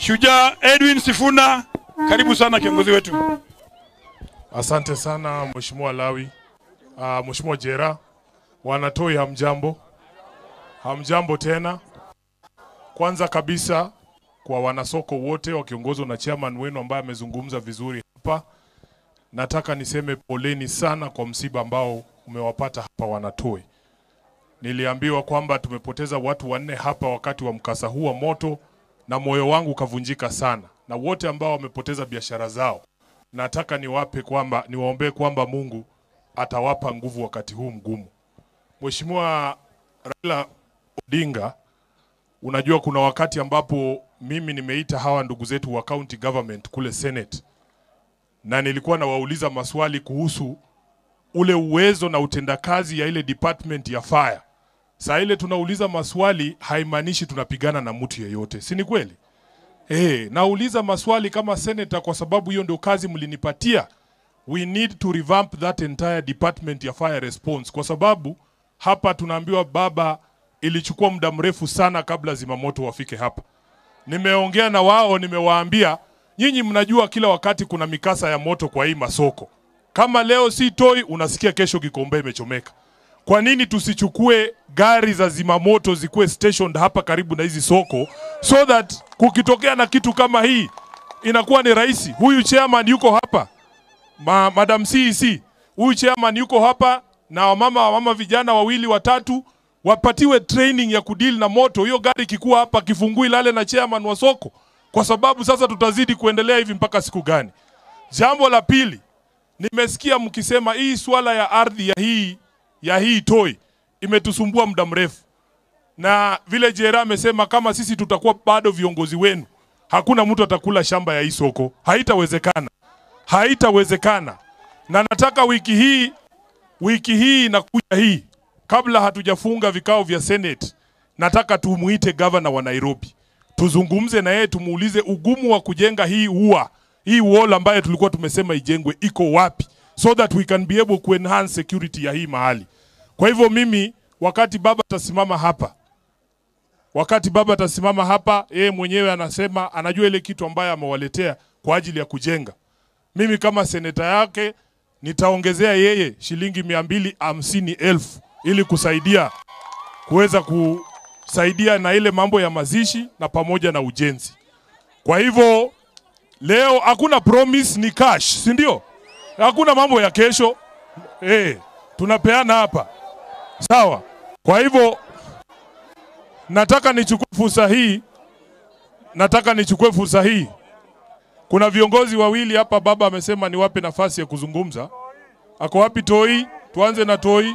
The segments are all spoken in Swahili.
Shujaa Edwin Sifuna, karibu sana kiongozi wetu. Asante sana Mheshimiwa Lawi. Uh, Mheshimiwa Jera, wanatoi hamjambo, hamjambo tena. Kwanza kabisa kwa wanasoko wote wakiongozwa na chairman wenu ambaye amezungumza vizuri hapa, nataka niseme poleni sana kwa msiba ambao umewapata hapa Wanatoi. Niliambiwa kwamba tumepoteza watu wanne hapa wakati wa mkasa huu wa moto, na moyo wangu ukavunjika sana, na wote ambao wamepoteza biashara zao nataka niwape kwamba niwaombee kwamba Mungu atawapa nguvu wakati huu mgumu. Mheshimiwa Raila Odinga, unajua kuna wakati ambapo mimi nimeita hawa ndugu zetu wa county government kule Senate, na nilikuwa nawauliza maswali kuhusu ule uwezo na utendakazi ya ile department ya fire. Saa ile tunauliza maswali haimaanishi tunapigana na mtu yeyote, si ni kweli? Eh, nauliza maswali kama senator kwa sababu hiyo ndio kazi mlinipatia. We need to revamp that entire department ya fire response kwa sababu hapa tunaambiwa baba, ilichukua muda mrefu sana kabla zimamoto wafike hapa. Nimeongea na wao, nimewaambia nyinyi mnajua kila wakati kuna mikasa ya moto kwa hii masoko. Kama leo si Toi, unasikia kesho Gikombe imechomeka. Kwa nini tusichukue gari za zimamoto zikuwe stationed hapa karibu na hizi soko so that kukitokea na kitu kama hii inakuwa ni rahisi. Huyu chairman yuko hapa Ma, Madam CEC, huyu chairman yuko hapa na wamama wamama vijana wawili watatu wapatiwe training ya kudili na moto. Hiyo gari ikikuwa hapa kifungui lale na chairman wa soko, kwa sababu sasa tutazidi kuendelea hivi mpaka siku gani? Jambo la pili, nimesikia mkisema hii swala ya ardhi ya hii ya hii Toi imetusumbua muda mrefu, na vile Jera amesema kama sisi tutakuwa bado viongozi wenu, hakuna mtu atakula shamba ya hii soko. Haitawezekana, haitawezekana. Na nataka wiki hii, wiki hii inakuja hii, kabla hatujafunga vikao vya Senate, nataka tumuite gavana wa Nairobi, tuzungumze na yeye, tumuulize ugumu wa kujenga hii ua hii wall ambayo tulikuwa tumesema ijengwe iko wapi, so that we can be able ku enhance security ya hii mahali. Kwa hivyo mimi, wakati baba atasimama hapa, wakati baba atasimama hapa, yeye mwenyewe anasema anajua ile kitu ambayo amewaletea kwa ajili ya kujenga. Mimi kama seneta yake nitaongezea yeye shilingi mia mbili hamsini elfu ili kusaidia kuweza kusaidia na ile mambo ya mazishi na pamoja na ujenzi. Kwa hivyo leo hakuna promise, ni cash, si ndio? Hakuna mambo ya kesho eh, tunapeana hapa sawa. Kwa hivyo nataka nichukue fursa hii, nataka nichukue fursa hii. Kuna viongozi wawili hapa, baba amesema niwape nafasi ya kuzungumza. Ako wapi Toi? Tuanze na Toi.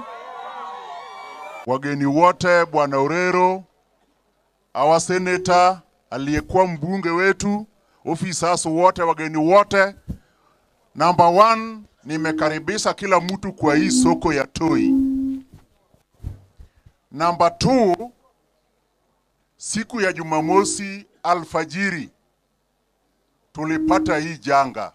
wageni wote, bwana Orero, awa seneta, aliyekuwa mbunge wetu, officers wote, wageni wote. Number one, nimekaribisha kila mtu kwa hii soko ya Toi. Number two, siku ya Jumamosi alfajiri tulipata hii janga,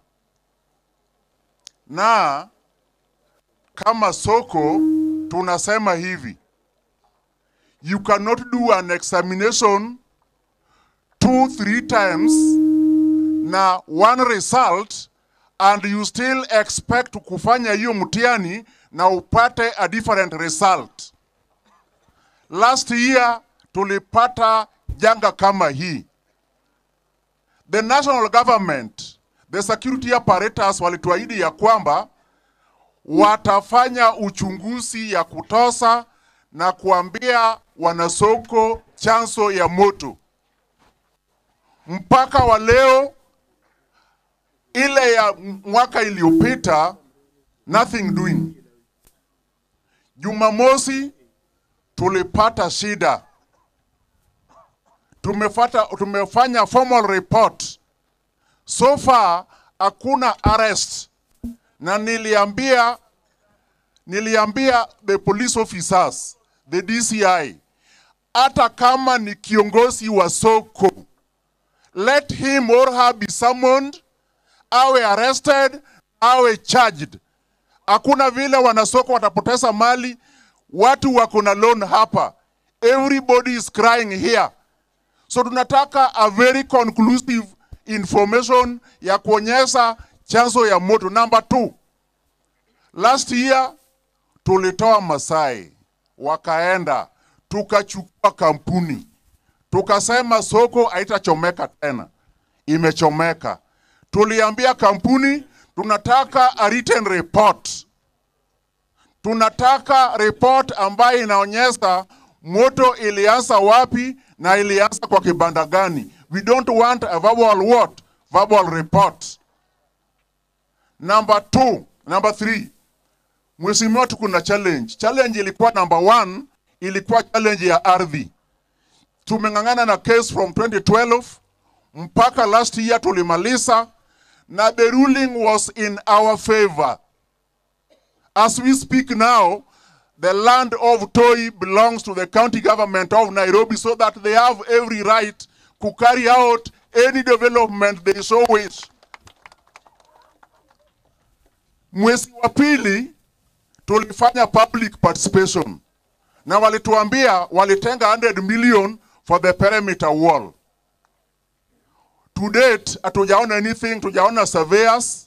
na kama soko tunasema hivi you cannot do an examination two three times na one result and you still expect kufanya hiyo mtihani na upate a different result. Last year tulipata janga kama hii. The national government, the security apparatus walituahidi ya kwamba watafanya uchunguzi ya kutosa na kuambia wanasoko chanzo ya moto. Mpaka wa leo ile ya mwaka iliyopita nothing doing. Jumamosi tulipata shida, tumefata, tumefanya formal report. So far hakuna arrest, na niliambia niliambia the police officers the DCI, hata kama ni kiongozi wa soko, let him or her be summoned, awe arrested, awe charged. Hakuna vile wanasoko watapoteza mali. Watu wako na loan hapa, everybody is crying here. So tunataka a very conclusive information ya kuonyesha chanzo ya moto. Number two, last year tulitoa Masai wakaenda tukachukua kampuni tukasema soko haitachomeka tena, imechomeka. Tuliambia kampuni tunataka a written report, tunataka report ambayo inaonyesha moto ilianza wapi na ilianza kwa kibanda gani. We don't want a verbal what? Verbal report. Number two, number three, Mheshimiwa, tuko na challenge. Challenge ilikuwa number one, ilikuwa challenge ya ardhi. Tumeng'ang'ana na case from 2012 mpaka last year tulimaliza, na the ruling was in our favor. As we speak now, the land of Toi belongs to the county government of Nairobi so that they have every right to carry out any development they so wish. Mwezi wa pili tulifanya public participation na walituambia walitenga 100 million for the perimeter wall. To date hatujaona anything, tujaona surveyors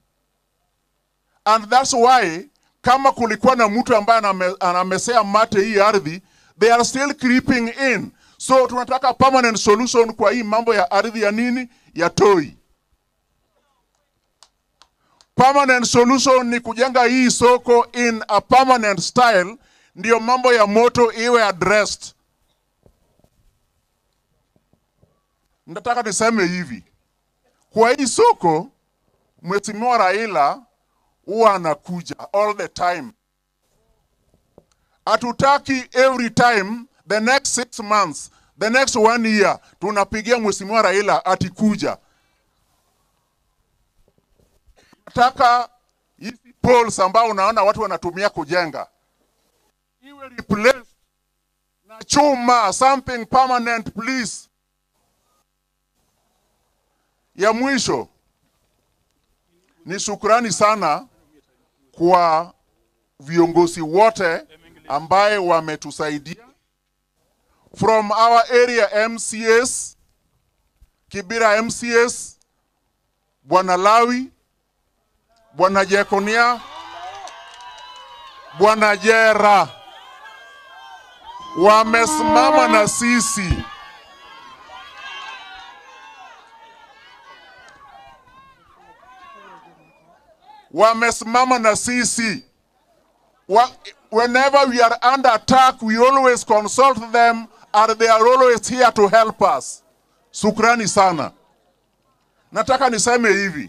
and that's why kama kulikuwa na mtu ambaye aname, anamesea mate hii ardhi, they are still creeping in. So tunataka permanent solution kwa hii mambo ya ardhi ya nini ya Toi. Permanent solution ni kujenga hii soko in a permanent style, ndiyo mambo ya moto iwe addressed. Nataka niseme hivi, kwa hii soko Mheshimiwa Raila huwa anakuja all the time. Hatutaki every time the next six months, the next one year tunapigia Mheshimiwa Raila atikuja. Nataka hizi poles ambao unaona watu wanatumia kujenga iwe replaced na chuma, something permanent please. Ya mwisho ni shukrani sana kwa viongozi wote ambaye wametusaidia from our area MCS, Kibira MCS, Bwana Lawi, Bwana Jekonia, Bwana Jera wamesimama na sisi. Wamesimama na sisi. Wa- Whenever we are under attack, we always consult them and they are always here to help us. Sukrani sana. Nataka niseme hivi.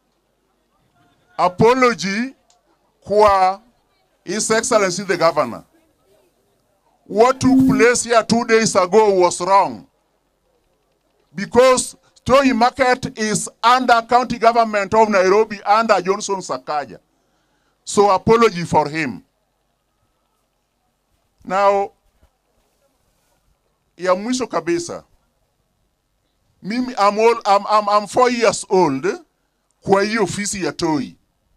Apology kwa His Excellency the Governor. What took place here two days ago was wrong. Because Toi Market is under county government of Nairobi under Johnson Sakaja. So apology for him. Now, ya mwisho kabisa, mimi I'm, all, I'm, I'm, I'm four years old kwa hii ofisi ya Toi,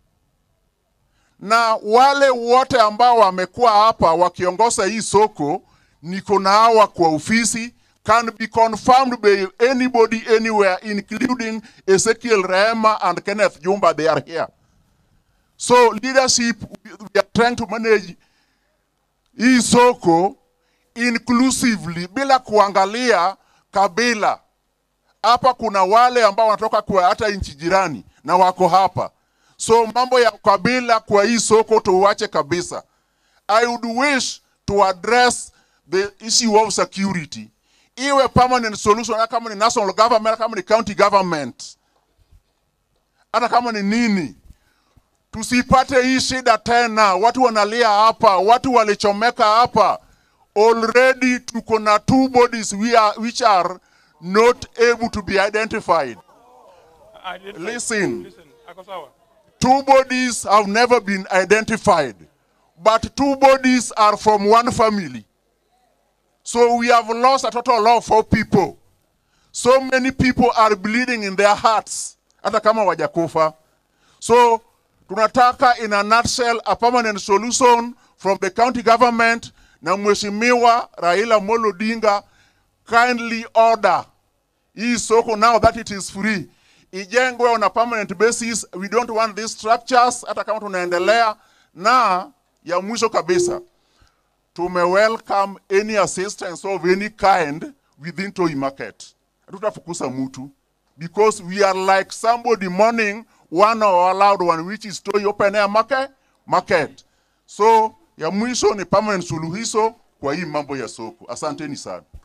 na wale wote ambao wamekuwa hapa wakiongoza hii soko, niko na hawa kwa ofisi can be confirmed by anybody anywhere including Ezekiel Rehema and Kenneth Jumba they are here. So leadership we are trying to manage hii soko inclusively bila kuangalia kabila. Hapa kuna wale ambao wanatoka kwa hata nchi jirani na wako hapa, so mambo ya kabila kwa hii soko tuwache kabisa. I would wish to address the issue of security, iwe permanent solution, hata kama ni national government, hata kama ni county government, hata kama ni nini tusipate hii shida tena. Watu wanalia hapa, watu walichomeka hapa. Already tuko na two bodies we are, which are not able to be identified. Identify. Listen. Listen. Ako sawa. Two bodies have never been identified, but two bodies are from one family. So we have lost a total of four people. So many people are bleeding in their hearts, hata kama wajakufa. So tunataka in a nutshell a permanent solution from the county government na mheshimiwa Raila Molo Odinga kindly order hii soko now that it is free ijengwe on a permanent basis. We don't want these structures hata kama tunaendelea. Na ya mwisho kabisa, tume welcome any assistance of any kind within Toi Market. Hatutafukusa mtu because we are like somebody mourning one of our loved one which is Toi open air market, market. So ya mwisho ni permanent suluhisho kwa hii mambo ya soko. Asanteni sana.